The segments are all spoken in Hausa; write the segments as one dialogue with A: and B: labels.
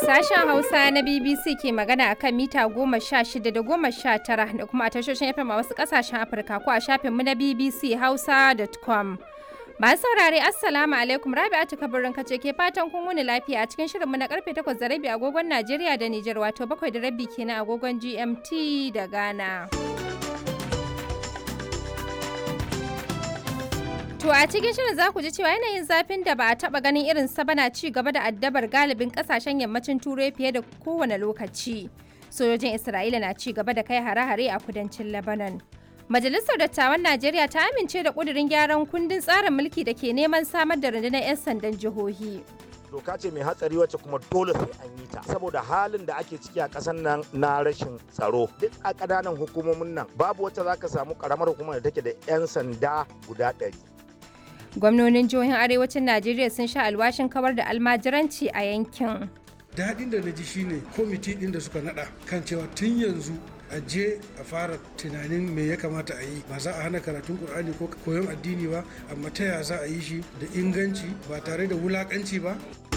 A: Sashen Hausa na BBC ke magana a kan mita goma sha shida da goma sha tara da kuma a tashoshin FM a wasu ƙasashen Afirka ko a shafinmu na BBC Hausa.com. Masu saurare Assalamu alaikum Rabi'atu kabarin kace ke fatan kun wuni lafiya a cikin shirinmu na karfe 8 da rabi agogon Najeriya da Nijar wato 7 da rabi kenan agogon GMT da Ghana. To a cikin shirin za ku ji cewa yanayin zafin da ba a taba ganin irin sa bana ci gaba da addabar galibin kasashen yammacin turai fiye da kowane lokaci. Sojojin Isra'ila na ci gaba da kai hare-hare a kudancin Lebanon. Majalisar Dattawan Najeriya ta amince da ƙudurin gyaran kundin tsarin mulki da ke neman samar da rundunar 'yan sandan jihohi.
B: doka ce mai hatsari wacce kuma dole sai an yi ta saboda halin da ake ciki a ƙasar nan na rashin tsaro duk a ƙananan hukumomin nan babu wacce za ka samu ƙaramar hukumar da take da 'yan sanda guda ɗari
A: Gwamnonin jihohin arewacin Najeriya sun sha alwashin kawar da almajiranci a yankin.
C: daɗin da na ji shine kwamiti ɗin da suka naɗa kan cewa tun yanzu a je a fara tunanin me ya kamata a yi ba za a hana karatun ƙur'ani ko koyon addini ba amma ta ya za a yi shi da inganci ba tare da wulaƙanci ba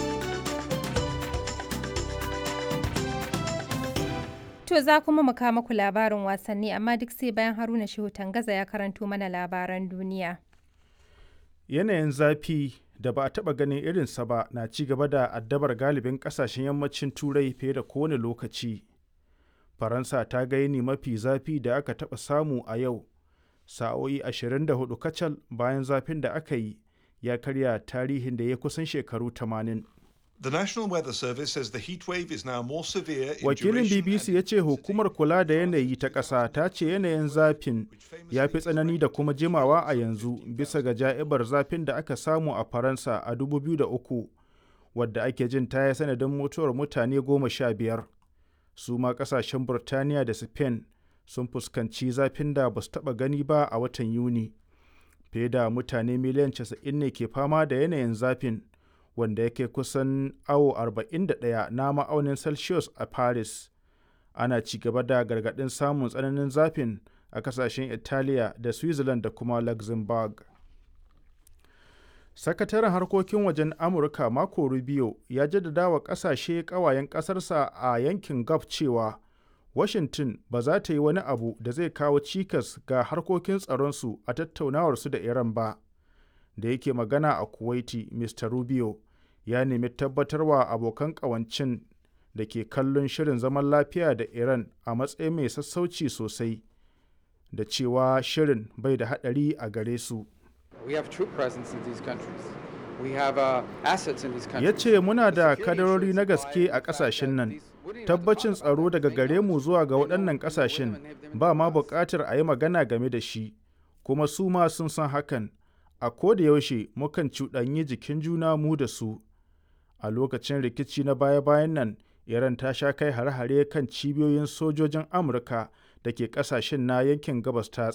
A: To za kuma mu kawo muku labarin wasanni amma duk sai bayan Haruna Shehu Tangaza ya karanto mana labaran duniya.
D: Yanayin zafi da ba a taɓa ganin irinsa ba na ci gaba da addabar galibin ƙasashen yammacin Turai fiye da kowane lokaci. Faransa ta ga yini mafi zafi da aka taɓa samu a yau, sa'o'i 24 kacal bayan zafin da aka yi ya karya tarihin da ya kusan shekaru 80.
E: The National Weather Service says the heat wave is now more severe in
D: Wakilin
E: duration
D: BBC
E: and
D: ya ce hukumar kula da yanayi ta ƙasa ta ce yanayin zafin ya fi tsanani da kuma jimawa a yanzu bisa ga ja'ibar zafin da aka samu a Faransa a 2003 wadda ake jin ta yi sanadin mutuwar mutane goma sha biyar. Su ma ƙasashen Burtaniya da Spain sun fuskanci zafin da ba su taɓa gani ba a watan Yuni. Fiye da mutane miliyan 90 ne ke fama da yanayin zafin. wanda yake kusan awo 41 na ma'aunin celsius a paris ana ci gaba da gargaɗin samun tsananin zafin a kasashen italiya da switzerland da kuma luxembourg sakataren harkokin wajen amurka marco rubio ya jaddada wa kasashe kawayen ƙasarsa a yankin gulf cewa washington ba za ta yi wani abu da zai kawo cikas ga harkokin tsaronsu a tattaunawarsu da iran ba da yake magana a kuwaiti mr rubio ya nemi tabbatarwa abokan ƙawancin da ke kallon shirin zaman lafiya da iran a matsayin mai sassauci sosai da cewa shirin bai da haɗari a gare su
F: We have troop presence in these countries. We have uh, assets in these
D: ya
F: countries.
D: ce muna da
F: Security
D: kadarori na
F: assurance
D: gaske
F: by
D: a
F: the fact
D: ƙasashen
F: that
D: nan
F: these- we don't even have to
D: tabbacin
F: talk about
D: tsaro
F: it.
D: daga
F: They
D: gare
F: know
D: mu
F: us.
D: zuwa ga
F: They know
D: waɗannan
F: who we live with
D: ƙasashen
F: and have them
D: ba ma
F: in us.
D: buƙatar a yi magana game da shi kuma su ma sun san hakan a koda yaushe mukan cuɗanyi jikin juna mu da su a lokacin rikici na baya-bayan nan iran ta sha kai hare-hare kan cibiyoyin sojojin amurka da ke ƙasashen na yankin gabas ta